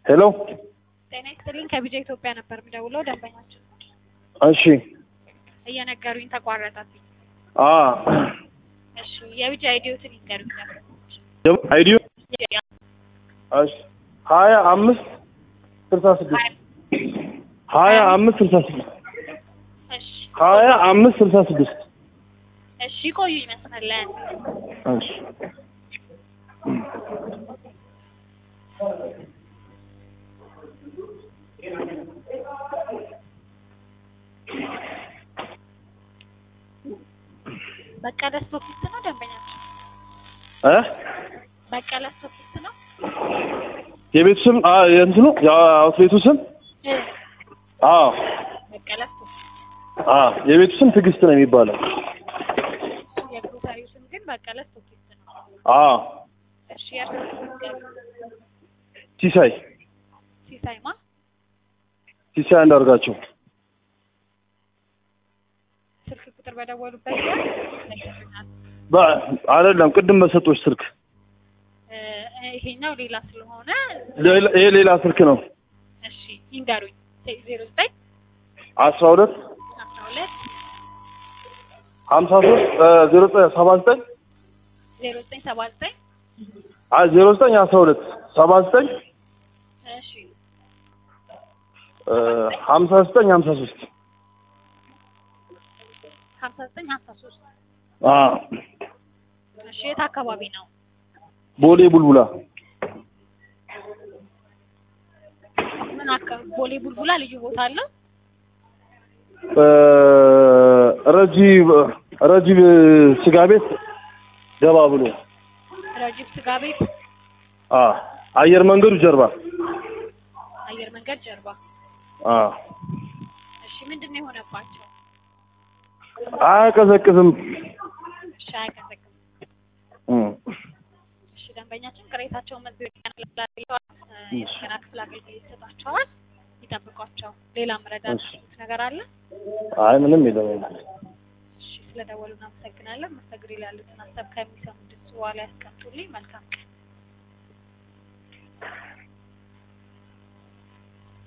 ሄሎ ጤና ይስጥልኝ ከቢጃ ኢትዮጵያ ነበር የምደውለው ደንበኛችን ነው። እሺ እየነገሩኝ ተቋረጠብኝ። አ እሺ የቢጃ አይዲዮትን ይንገሩኝ ነበር። ደግሞ አይዲዮ እሺ ሀያ አምስት ስልሳ ስድስት ሀያ አምስት ስልሳ ስድስት እሺ ሀያ አምስት ስልሳ ስድስት እሺ ቆዩ ይመስላል እሺ በቀለ ስቶኪስት ነው ደንበኛችን። እ በቀለ ስቶኪስት ነው። የቤቱ ስም አ የእንትኑ የአውትሌቱ ስም እ አዎ በቀለ ስቶኪስት አ የቤቱ ስም ትዕግስት ነው የሚባለው የግሮሰሪው ስም ግን በቀለ ስቶኪስት ነው። አዎ እሺ የእርሶ ስም ይንገሩኝ። ሲሳይ ሲሳይማ ሲሳይ አንዳርጋቸው ስልክ ቁጥር በደወሉበት ጊዜ ይነግሩኛል። በ- አይደለም ቅድም በሰጦች ስልክ እ ይሄኛው ሌላ ስለሆነ ሌላ- ይሄ ሌላ ስልክ ነው እሺ ይንገሩኝ። ዜሮ ዘጠኝ አስራ ሁለት አስራ ሁለት ሀምሳ ሶስት ዜሮ ዘጠኝ ሰባ ዘጠኝ ዜሮ ዘጠኝ ሰባ ዘጠኝ አይ ዜሮ ዘጠኝ አስራ ሁለት ሰባ ዘጠኝ እሺ ሀምሳ ዘጠኝ ሀምሳ ሶስት ሀምሳ ዘጠኝ ሀምሳ ሶስት አ እሺ የት አካባቢ ነው? ቦሌ ቡልቡላ ምን አካባቢ? ቦሌ ቡልቡላ ልዩ ቦታ አለው? እ ረጂብ ረጂብ ስጋ ቤት ገባ ብሎ ረጅብ ስጋ ቤት አ አየር መንገዱ ጀርባ አየር መንገድ ጀርባ። አ እሺ ምንድን ነው የሆነባቸው? አያቀዘቅዝም እሺ አያቀዘቅም። እም። እሺ ደንበኛችን ቅሬታቸውን መዝገብ ያንላቸዋል። የጤና ክፍል አገልግሎት ይሰጣቸዋል። ይጠብቋቸው። ሌላ መረዳት እሺ። ነገር አለ? አይ ምንም የለም የለም። እሺ ስለደወሉ እናመሰግናለን። መስተግሪ ላይ ያሉትን ሀሳብ ከሚሰሙ ድምጽ በኋላ ያስቀምጡልኝ። መልካም ቀን።